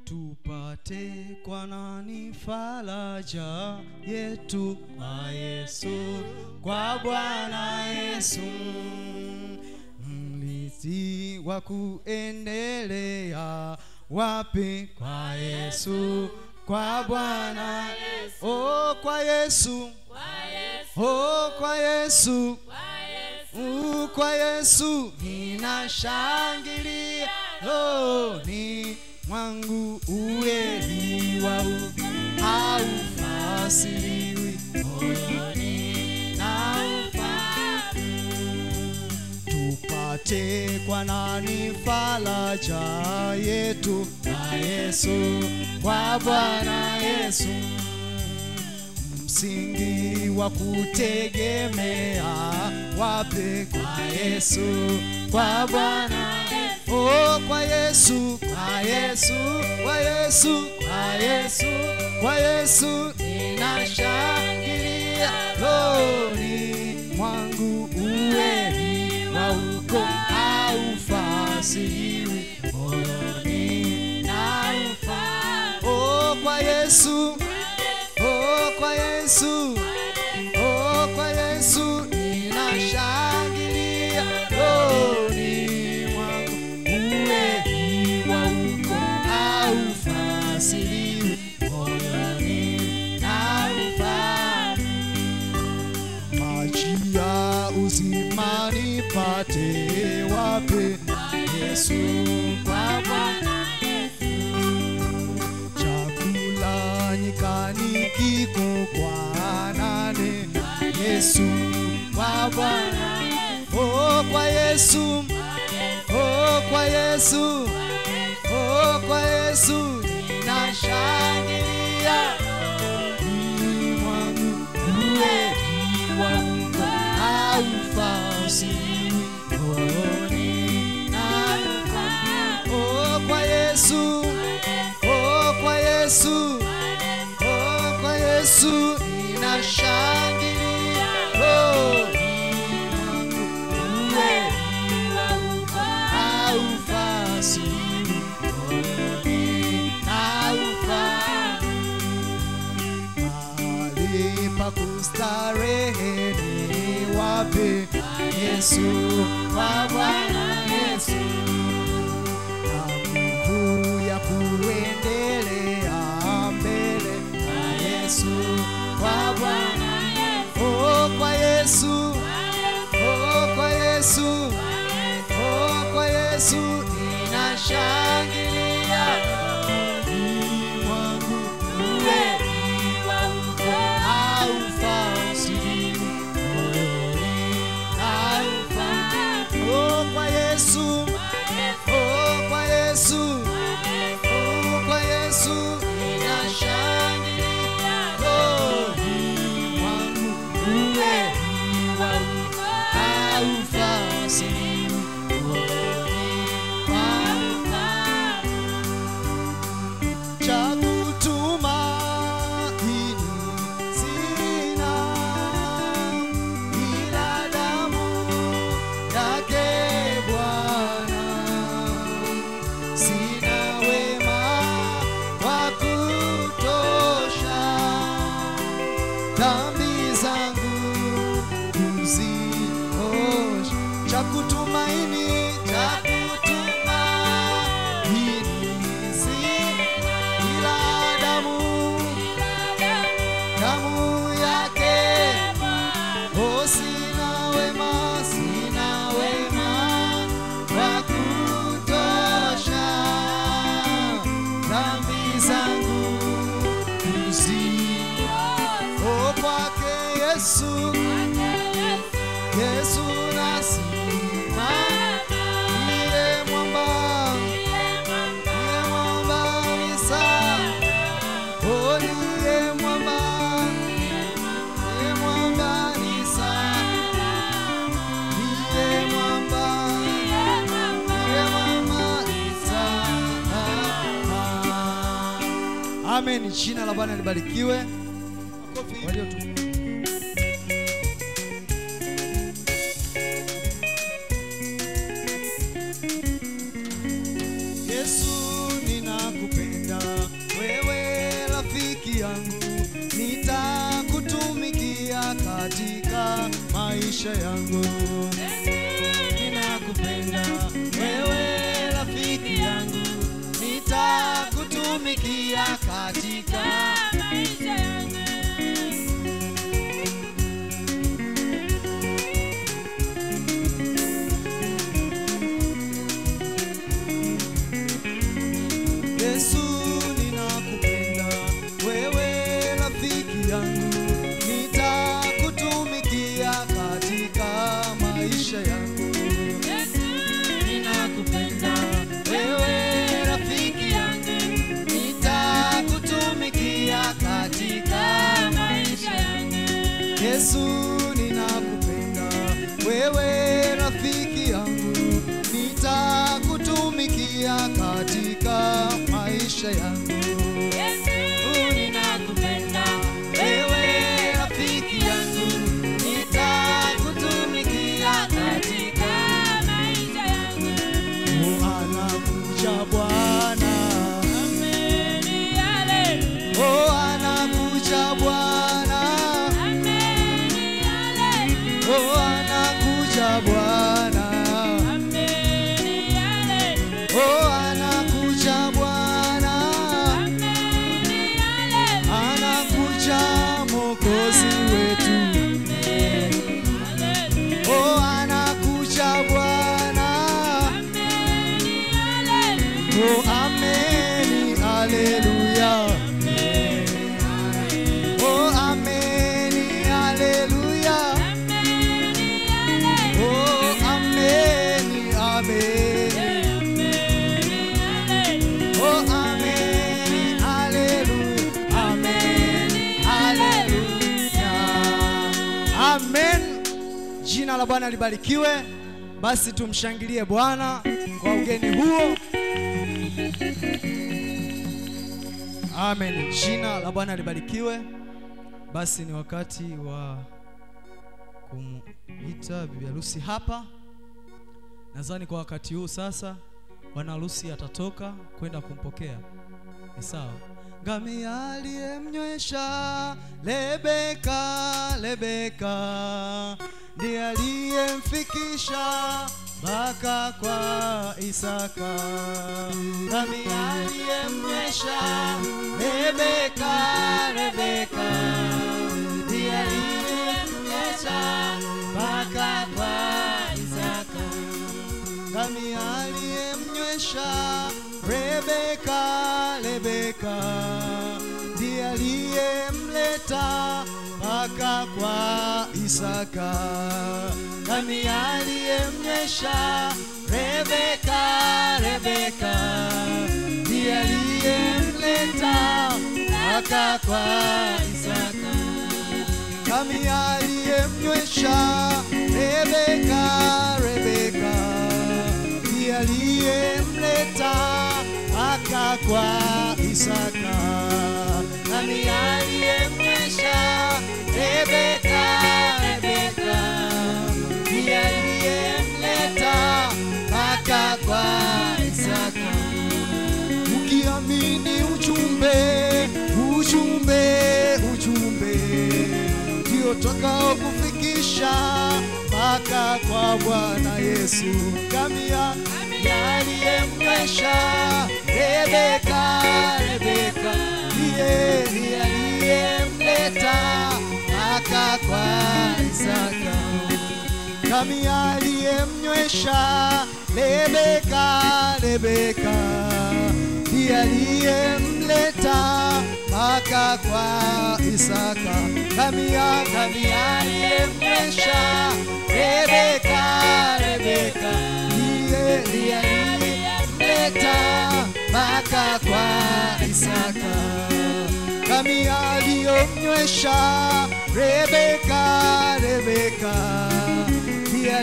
tupate kwa nani faraja yetu kwa Yesu, kwa Bwana Yesu, mlisi wa kuendelea wapi? Kwa Yesu, kwa Bwana oh, kwa Yesu oh, kwa Yesu Uh, kwa Yesu ninashangilia rohoni mwangu, uweli wa haufasiriwi moyoni na tupate kwa nani faraja yetu? Kwa Yesu, kwa Bwana Yesu msingi wa kutegemea wape? Kwa Yesu, kwa Bwana oh, kwa Yesu, kwa Yesu, kwa Yesu, kwa Yesu, kwa Yesu ninashangilia rohoni mwangu, uweli wa uko haufasiriwi moyoni na oh, kwa Yesu Oh, kwa Yesu, oh, kwa Yesu ninashangilia rohoni mwangu, uweli wa uko haufasiriwi moyoni na maji ya uzima nipate wapi? Yesu, kwa Bwana chakula nyikani kiko kwa nane? Yesu kwa Bwana, oh kwa Yesu, oh kwa Yesu, oh kwa Yesu ninashangilia rohoni mwangu, uweli wa Mungu haufasiriwi moyoni na oh kwa Yesu Oh, kwa Yesu, oh, kwa Yesu ninashangilia rohoni mwangu, uweli wa uko haufasiriwi moyoni na mahali pa kustarehe ni wapi? Yesu, kwa Bwana Yesu na nguvu ya kuendelea mbele kwa Yesu, kwa Bwana oh, kwa Yesu, oh, kwa Yesu, oh, kwa Yesu ninashangilia rohoni mwangu, uweli wa uko haufasiriwi moyoni haufasiriwi oh, kwa Yesu Oh, kwa Yesu, oh, kwa Yesu ninashangilia rohoni mwangu, uweli wa uko haufasiriwi moyoni mwangu. Cha kutumaini sina ila damu yake Bwana, sina wema wa kutosha, dhambi zangu kuziosha. Cha kutumaini, cha kutumaini sina ila damu damu yake Oh, sina wema, sina wema wa kutosha, dhambi zangu kuziosha. Oh, kwake Yesu, Yesu nasimama, ndiye mwamba, ndiye mwamba ni salama. Oh, ndiye mwamba, ndiye mwamba ni salama. Ndiye mwamba, ndiye mwamba ni salama. Amen. Jina la Bwana libarikiwe. Walio tu Yesu ninakupenda maisha yangu. Ninakupenda wewe rafiki yangu, nitakutumikia katika Yesu ninakupenda wewe rafiki yangu, nitakutumikia katika maisha yangu. Ninakupenda wewe rafiki yangu, nitakutumikia katika maisha yangu. Yesu ninakupenda wewe rafiki yangu, nitakutumikia katika maisha yangu. Ninakupenda wewe rafiki yangu, nitakutumikia katika Oh, anakuja Bwana, oh, anakuja Bwana, oh, anakuja Bwana, oh, anakuja Bwana, anakuja Mwokozi wetu, oh, anakuja Bwana, oh, ameni, haleluya. Oh, ameni, haleluya. Oh, ameni, ameni. Oh, ameni, haleluya. Ameni, haleluya. Amen. Jina la Bwana libarikiwe. Basi tumshangilie Bwana kwa ugeni huo. Amen. Jina la Bwana libarikiwe. Basi ni wakati wa kumita bibi harusi hapa. Nadhani kwa wakati huu sasa bwana harusi atatoka kwenda kumpokea. Ni sawa. Ngamia aliyemnywesha Lebeka, Lebeka ndiye aliyemfikisha mpaka kwa Isaka. Ngamia aliyemnywesha Lebeka, Lebeka ndiye aliyemnywesha mpaka kwa Isaka ngamia aliyemnywesha Rebeka, Rebeka ndiye aliyemleta mpaka kwa Isaka. Ngamia aliyemnywesha Rebeka, Rebeka ndiye aliyemleta mpaka kwa Isaka ngamia aliyemnywesha Rebeka, Rebeka ndiye aliyemleta mpaka kwa Isaka. Ngamia aliyemnywesha Rebeka, Rebeka ndiye aliyemleta mpaka kwa Isaka ukiamini ujumbe ujumbe ujumbe ndio takao kufikisha mpaka kwa Bwana Yesu. Ngamia aliyemnywesha Rebeka, Rebeka ndiye ndiye aliyemleta mpaka kwa Isaka ngamia aliyemnywesha Rebeka, Rebeka ndiye aliyemleta mpaka kwa Isaka. Ngamia, ngamia aliyemnywesha Rebeka, Rebeka ndiye ndiye aliyemleta mpaka kwa Isaka ngamia aliyomnywesha Rebeka, Rebeka ndiye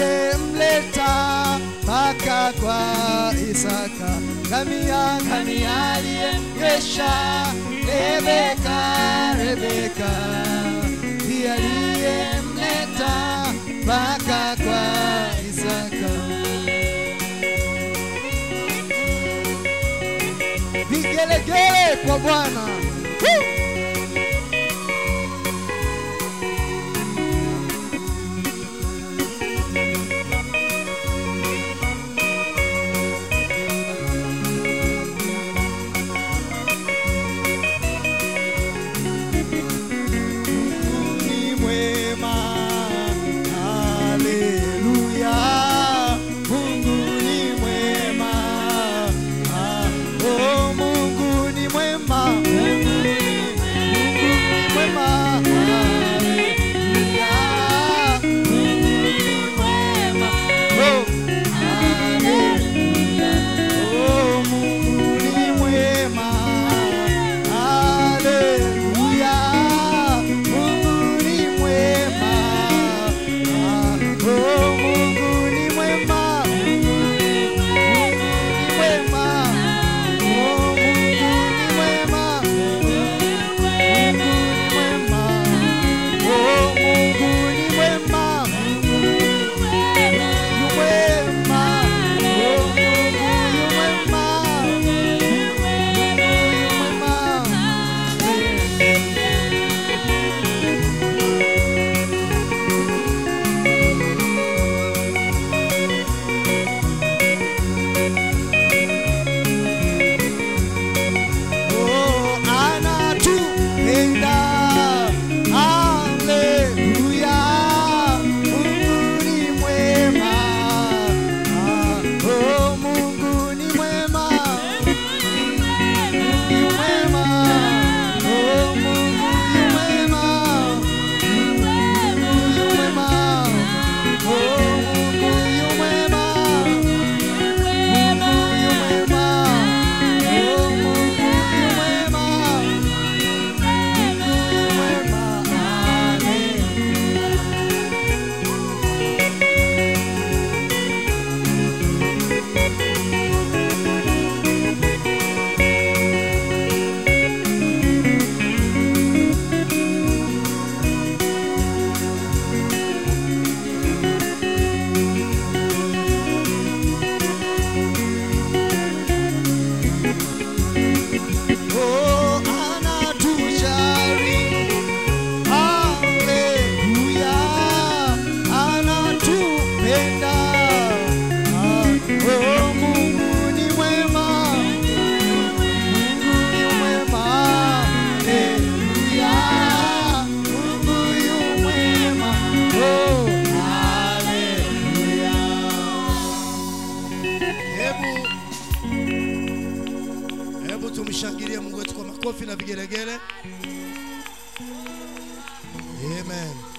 aliyemleta mpaka kwa Isaka. Ngamia, ngamia aliyemnywesha Rebeka, Rebeka ndiye aliyemleta mpaka kwa Isaka. Vigelegele kwa Bwana. Woo! tumshangilie Mungu wetu kwa makofi na vigelegele. Amen.